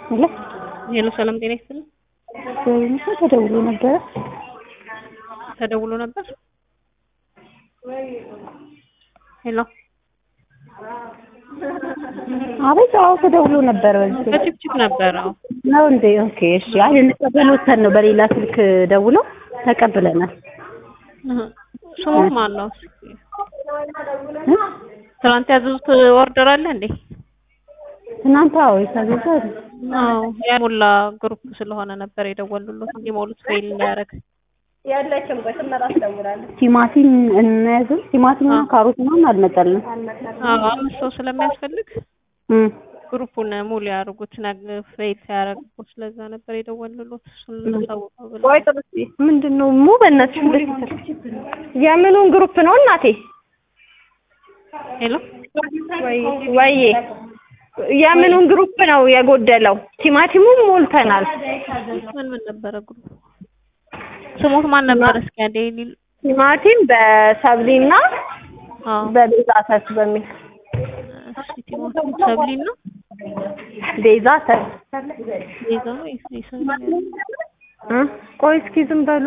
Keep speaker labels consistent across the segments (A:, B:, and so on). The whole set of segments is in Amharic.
A: ሄሎ
B: ሄሎ ሰላም ጤና ይስጥልኝ።
A: በምሳ ተደውሎ ነበረ።
B: ተደውሎ ነበር። ሄሎ
A: አቤት። አዎ ተደውሎ ነበረ። በዚህ
B: በጭቅጭቅ ነበረ። አዎ
A: ነው እንዴ? ኦኬ እሺ። አይ ልንቀበል ወተን ነው በሌላ ስልክ ደውለው ተቀብለናል።
B: እህ። ስሙ ማን ነው?
A: እ?
B: ትናንት ያዘዙት ኦርደር አለ እንዴ?
A: ትናንት አዎ የታዘዘ
B: አዎ ያሞላ ግሩፕ ስለሆነ ነበር የደወሉለት እንዲሞሉት ፌል እንዳያደርግ።
A: ቲማቲም እንያዝም። ቲማቲምና ካሮት ምናምን አልመጣልንም።
B: አዎ አምስት ሰው ስለሚያስፈልግ
A: እም
B: ግሩፑን ሙሉ ያደርጉት ነገ ፌል ሲያደርጉ ስለዛ ነበር የደወሉለት እሱን ልታሳውቀው ብለው
C: ቆይ ጥሩ እስኪ ምንድን ነው ሙ በእናትሽ የምኑን ግሩፕ ነው እናቴ?
B: ሄሎ
C: ወይዬ የምኑን ግሩፕ ነው የጎደለው? ቲማቲሙም ሞልተናል።
B: ምን ምን ነበረ ግሩፕ ስሙት ማን ነበር? እስኪ አንዴ ሊል
C: ቲማቲም በሰብሊና
B: አዎ
C: በቤዛ ሰት በሚል
B: እሺ ቲማቲም ሰብሊና
C: ቤዛ ሰት
B: ቤዛ ነው ይሰብሊ
C: እ ቆይ እስኪ ዝም በሉ።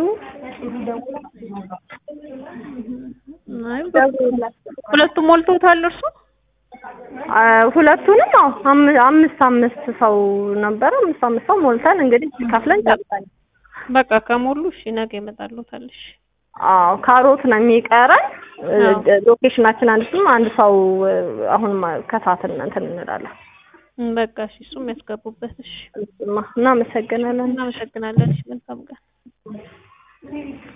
B: አይ ሁለቱም ሞልተውታል እርሱ
C: አ፣ ሁለቱንም አዎ አም- አምስት አምስት ሰው ነበረ። አምስት አምስት ሰው ሞልተን እንግዲህ ከፍለን ጨርሰን
B: በቃ ከሞሉ እሺ ነገ ይመጣሉታል እሺ
C: አዎ ካሮት ነው የሚቀረን።
B: አዎ።
C: ሎኬሽናችን አንድ ስም አንድ ሰው አሁን ከሳትን እንትን እንላለን።
B: እም፣ በቃ እሺ እሱም ያስገቡበት እሺ
C: እናመሰግናለን።
B: እናመሰግናለን እሺ መልካም ቀን